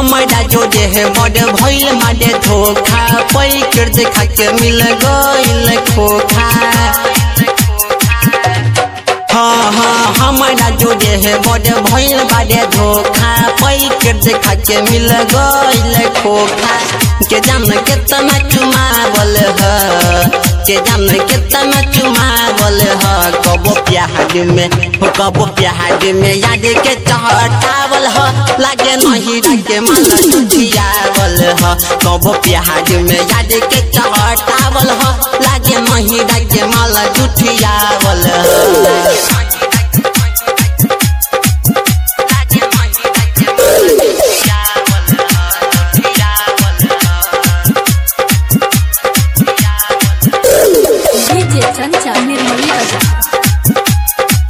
हमारा जो देह बड़ भइल मारे धोखा पै कर देखा के मिल गइल खोखा हाँ हाँ हमारा जो देह बड़ भइल बारे धोखा पै कर देखा के मिल गइल खोखा के जान केतना चुमावल ह के जान केतना चुमावल ह कबो प्यार में हो कबो प्यार में याद के चहटावल ह लागे नहीं लागे मन जुटियावल ह कबो प्यार में याद के चहटावल ह लागे नहीं लागे माला जुटियावल ह डीजे चंचा निर्मली बाजार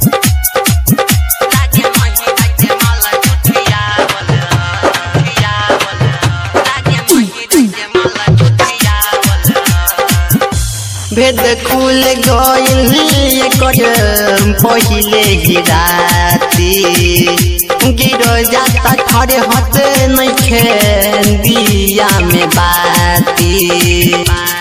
भेद खुल गइल एकर पहिले ही राती गिरो जाता खड़े होते नइखे दिया में बाती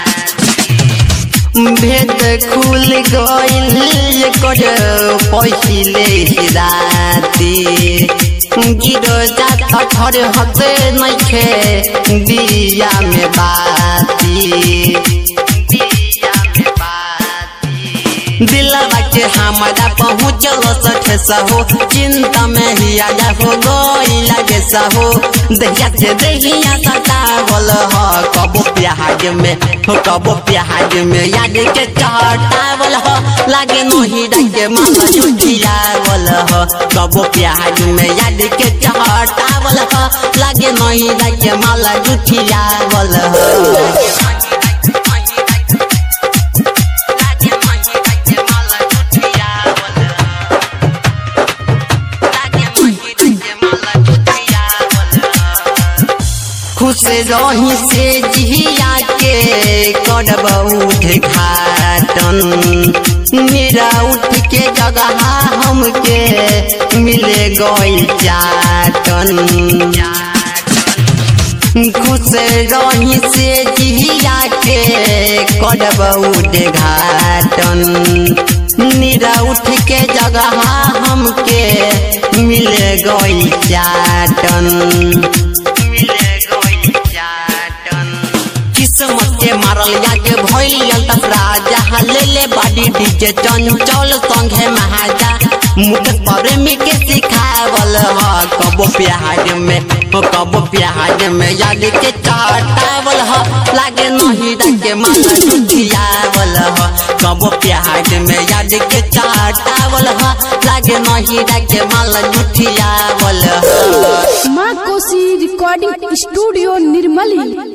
भेद खुल गइल एकर पहिले ही राती गिरो जाता खड़े होते नइखे दिया में बाती दिलवा के हमारा पहुँचल सठ सहो चिंता में ही आजा हो गईला जैसा हो दहिया से दहिया सतावल ह कबो प्याज में हो कबो प्याज में याद के चटावल ह लागे नहीं रंगे माला जुटियावल ह कबो प्याज में याद के चटावल ह लागे नहीं रंगे माला जुटियावल ह खुश रही से जिया के करब उद्घाटन मेरा उठ के जगह हमके मिले गई चाटन खुश रही से जिया के करब उद्घाटन मेरा उठ के जगह हमके मिले गई चाटन किस्मत के मारल याके भइल तसरा जहाँ ले ले बाडी डीजे चंचल संगे महाजा मुकेश प्रेमी के सिखावल ह कबो प्याज में हो कबो प्याज में याद के चटावल ह लागे नहीं रंगे माला जुटियावल ह कबो प्याज में याद के चटावल ह लागे नहीं रंगे माला जुटियावल ह माँ कोसी रिकॉर्डिंग स्टूडियो निर्मली